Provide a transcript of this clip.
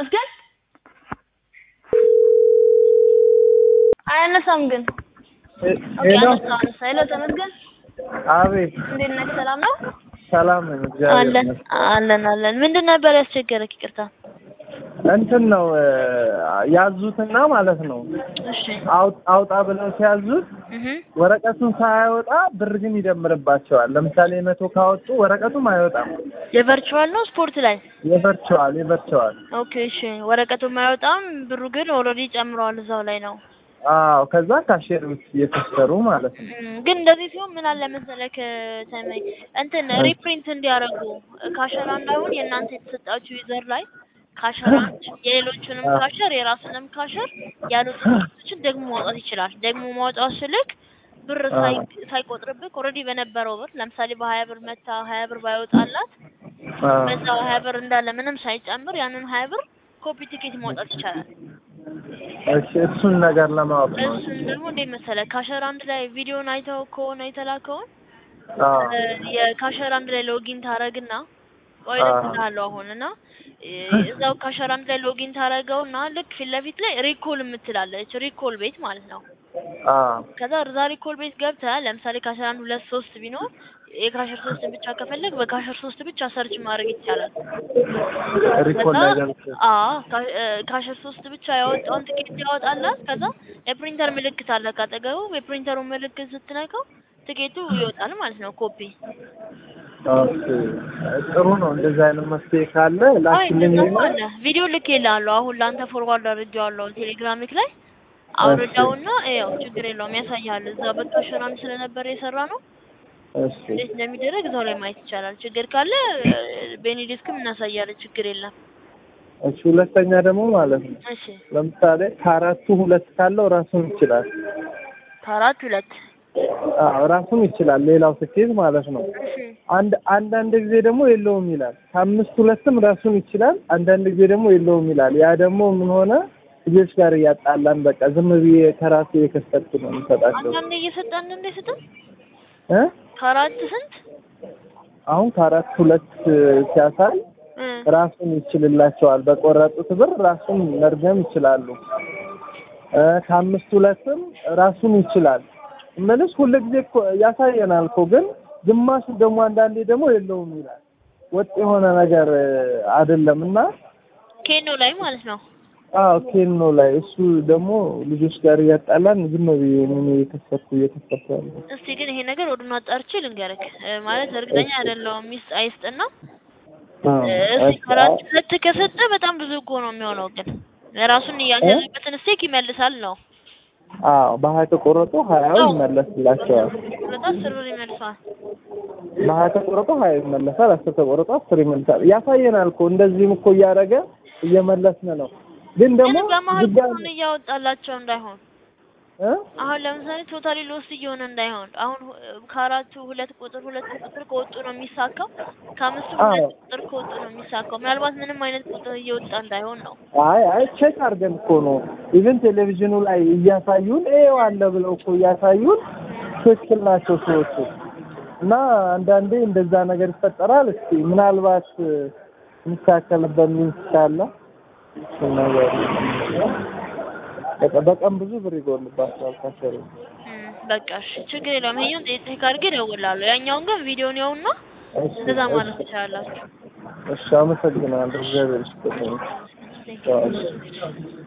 ተመስገን አያነሳም ግን ኦኬ ሄሎ አነሳ አነሳ ሄሎ ተመስገን አቤት እንዴት ነህ ሰላም ነው ሰላም ነኝ እግዚአብሔር አለን ይመስገን አለን አለን ምንድን ነበር ያስቸገረክ ይቅርታ እንትን ነው እ ያዙትና ማለት ነው እሺ አውጥ አውጣ ብለው ሲያዙት እህ ወረቀቱን ሳያወጣ ብር ግን ይደምርባቸዋል ለምሳሌ መቶ ካወጡ ወረቀቱም አይወጣም የቨርቹዋል ነው ስፖርት ላይ የቨርቸዋል የቨርቸዋል ኦኬ እሺ ወረቀቱ የማይወጣም ብሩ ግን ኦልሬዲ ጨምረዋል እዛው ላይ ነው አዎ ከዛ ካሼር ውስጥ እየተሰሩ ማለት ነው እም፣ ግን እንደዚህ ሲሆን ምን አለ መሰለክ ተመይ እንትን ሪፕሪንት እንዲያደርጉ ካሸራ እንዳይሆን የእናንተ የተሰጣችሁ ዩዘር ላይ ካሸራ የሌሎቹንም አዎ። ካሸር የራሱንም ካሸር ያሉትን ቶችን ደግሞ ማውጣት ይችላል። ደግሞ ማውጣት ስልክ ብር ሳይ አዎ። ሳይቆጥርብህ ኦልሬዲ በነበረው ብር ለምሳሌ በሀያ ብር መታ ሀያ ብር ባይወጣላት አዎ። በዛው ሀያ ብር እንዳለ ምንም ሳይጨምር ያንን ሀያ ብር ኮፒ ቲኬት ማውጣት ይቻላል። እሺ እሱን ነገር ለማወቅ ነው እሱን ደግሞ እንዴት መሰለህ ካሸር አንድ ላይ ቪዲዮን አይተው ከሆነ የተላከውን አዎ የካሸር አንድ ላይ ሎጊን ታረግና ቆይ አዎ። እልክልሃለሁ አሁን እና እ፣ እዛው ካሸር አንድ ላይ ሎጊን ታረገውና ልክ ፊት ለፊት ላይ ሪኮል የምትላለች ሪኮል ቤት ማለት ነው። አዎ ከዛ እዛ ሪኮል ቤት ገብተህ ለምሳሌ ካሸር አንድ ሁለት ሶስት ቢኖር የካሸር ሶስትን ብቻ ከፈለግ በካሸር ሶስት ብቻ ሰርች ማድረግ ይቻላል። ሪኮል ከዛ ላይ ገብቼ አዎ ካ- እ፣ ካሸር ሶስት ብቻ ያወጣውን ትኬት ያወጣላት። ከዛ የፕሪንተር ምልክት አለ ካጠገቡ የፕሪንተሩን ምልክት ስትነካው ትኬቱ ይወጣል ማለት ነው ኮፒ ኦኬ ጥሩ ነው እንደዚህ አይነት መፍትሄ ካለ አይ ላክልኝ እንደዛማ አለ ቪዲዮ ልኬልሃለሁ አሁን ለአንተ ፎርዋርድ አድርጌዋለሁ ቴሌግራሚክ ላይ አውርዳውና ያው ችግር የለውም ያሳያል እዛ በካሸራን ስለነበረ የሰራ ነው እሺ እንዴት እንደሚደረግ እዛው ላይ ማየት ይቻላል ችግር ካለ ቤኒዲስክም እናሳያለን ችግር የለም እሺ ሁለተኛ ደግሞ ማለት ነው እሺ ለምሳሌ ከአራቱ ሁለት ካለው ራሱን ይችላል ከአራት ሁለት አዎ ራሱን ይችላል ሌላው ስኬት ማለት ነው እሺ አንድ አንዳንድ ጊዜ ደግሞ የለውም ይላል ከአምስት ሁለትም ራሱን ይችላል አንዳንድ ጊዜ ደግሞ የለውም ይላል ያ ደግሞ ምን ሆነ ልጆች ጋር እያጣላን በቃ ዝም ብዬ ከራሴ የከሰጥኩ ነው የምሰጣቸው አንዳንዴ እየሰጠ አንዳንዴ አይሰጥም እ ከአራት ስንት አሁን ከአራት ሁለት ሲያሳይ እ ራሱን ይችልላቸዋል በቆረጡት ብር ራሱን መርገም ይችላሉ እ ከአምስት ሁለትም ራሱን ይችላል እምልሽ ሁሉ ጊዜ እኮ ያሳየናል እኮ ግን ግማሹ ደግሞ አንዳንዴ ደግሞ የለውም ይላል ወጥ የሆነ ነገር እ አይደለም እና ኬኖ ላይ ማለት ነው አዎ ኬኖ ላይ እሱ ደግሞ ልጆች ጋር እያጣላን ዝም ብዬ ምን እየከሰትኩ እየከሰትኩ ያለ እስቲ ግን ይሄ ነገር ወዱን አጣርቼ ልንገርክ እ፣ ማለት እርግጠኛ አይደለሁም ሚስት አይስጥና እዚህ ከአራት ሁለት ከሰጠ በጣም ብዙ እኮ ነው የሚሆነው። ግን ራሱን ያገዘበትን ስቴክ ይመልሳል ነው አዎ በሀያ ተቆረጡ ሀያው ይመለስላቸዋል ሁለት አስር ብር ይመልሰዋል። በሀያ ተቆረጡ ሀያ ይመለሳል አስር ተቆረጡ አስር ይመለሳል ያሳየናል እኮ እንደዚህም እኮ እያደረገ እየመለስን ነው ግን ደግሞ ግን በመሀል ድጋሚ ብሩን እያወጣላቸው እንዳይሆን እ አሁን ለምሳሌ ቶታሊ ሎስ እየሆነ እንዳይሆን አሁን ሁ- ከአራቱ ሁለት ቁጥር ሁለት ቁጥር ከወጡ ነው የሚሳካው። ከአምስቱ አዎ። ሁለት ቁጥር ከወጡ ነው የሚሳካው። ምናልባት ምንም አይነት ቁጥር እየወጣ እንዳይሆን ነው። አይ አይ ቼክ አድርገን እኮ ነው ኢቭን ቴሌቪዥኑ ላይ እያሳዩን ይኸው አለ ብለው እኮ እያሳዩን ትክክል ናቸው ሰዎቹ እና አንዳንዴ እንደዛ ነገር ይፈጠራል እስኪ ምናልባት እ፣ የሚስተካከልበት ሚንስ ካለ እሱ ነገር በቃ በቀን ብዙ ብር ይጎልባቸዋል ካሰሩ እም፣ በቃ እሺ ችግር የለውም። ይሄኛውን ቼክ አድርጌ እደውላለሁ። ያኛውን ግን ቪዲዮን ያውና እሺ እንደዛ ማለት እሺ ትችላላችሁ። እሺ አመሰግናለሁ እግዚአብሔር ይስጥልኝ Thank you. እሺ